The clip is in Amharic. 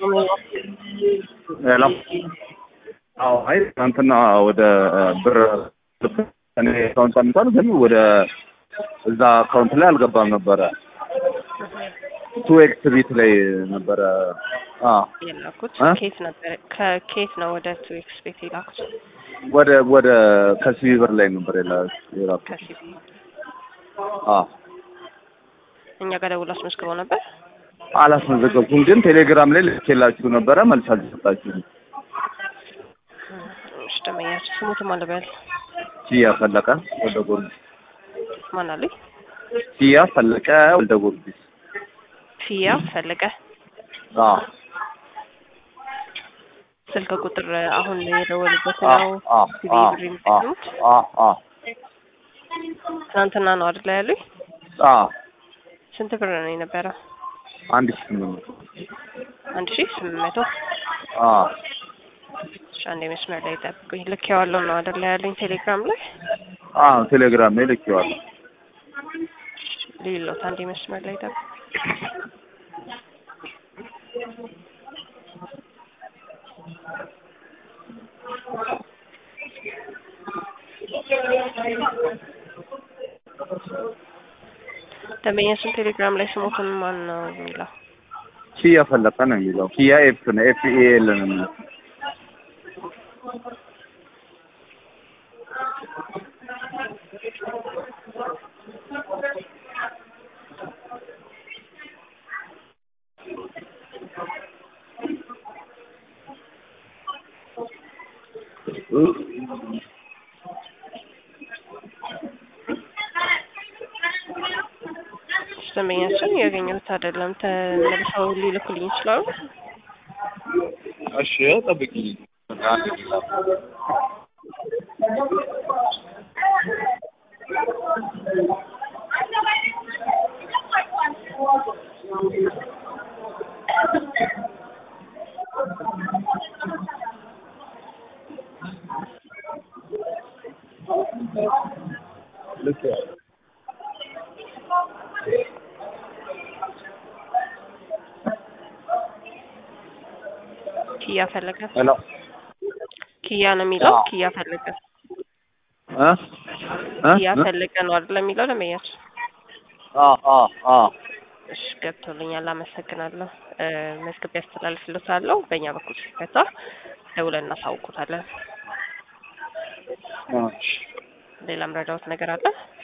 ሄሎ አዎ አይ ትናንትና ወደ ብር እኔ አካውንት አምጣል ግን ወደ እዛ አካውንት ላይ አልገባም ነበረ ቱ ኤክስ ቤት ላይ ነበረ አ የላኩት እ? ኬት ነበር ከኬት ነው ወደ ቱ ኤክስ ቤት የላኩት ወደ ወደ ከሲቢ ብር ላይ ነበር የላ- የላኩት ከሲቢ አ እኛ ጋር ደውሎ አስመዝግበው ነበር አላስመዘገብኩም ግን ቴሌግራም ላይ ልኬላችሁ ነበረ መልስ አልሰጣችሁም እሺ ደመኛችሁ ስሙት ማን ልበል ሲያ ፈለቀ ወልደ ጊዮርጊስ ማን አሉኝ ሲያ ፈለቀ ወልደ ጊዮርጊስ ፊያ ፈለቀ አ ስልክ ቁጥር አሁን የደወሉበት አ ነው አ ሲቢ አ ብር የሚጠቀሙት አ አ ትናንትና ነው አይደል ያሉኝ አ ስንት ብር ነው የነበረው አንድ ሺህ ስምንት መቶ አንድ ሺህ ስምንት መቶ አ እሺ አንዴ መስመር ላይ ጠብቁኝ ልኬዋለሁ ነው አይደል ያሉኝ ቴሌግራም ላይ አ ቴሌግራም ላይ ልኬዋለሁ ሌሎት አንዴ መስመር ላይ ጠብቁኝ ደንበኛችን ቴሌግራም ላይ ስሞትን ማን ነው የሚለው ኪያ ፈለቀ ነው የሚለው ኪያ ኤፍ ነው ኤፍ ኤ ኤል ነው የሚለው ደንበኛችን ያገኘሁት አይደለም ተመልሰው ሊልኩልኝ ይችላሉ እሺ ጠብቂኝ አንድ ጊዜ ልክ ኪያ ፈለገ ሄሎ ኪያ ነው የሚለው አዎ። ኪያ ፈለገ እ እ ኪያ ፈለገ ነው አይደል የሚለው ደንበኛችን አ አ አ እሺ ገብቶልኛል አመሰግናለሁ እ መዝግቤ ያስተላልፍልዎታለሁ በእኛ በኩል ሲፈታ ደውለን እናሳውቁታለን እሺ ሌላም ረዳዎት ነገር አለ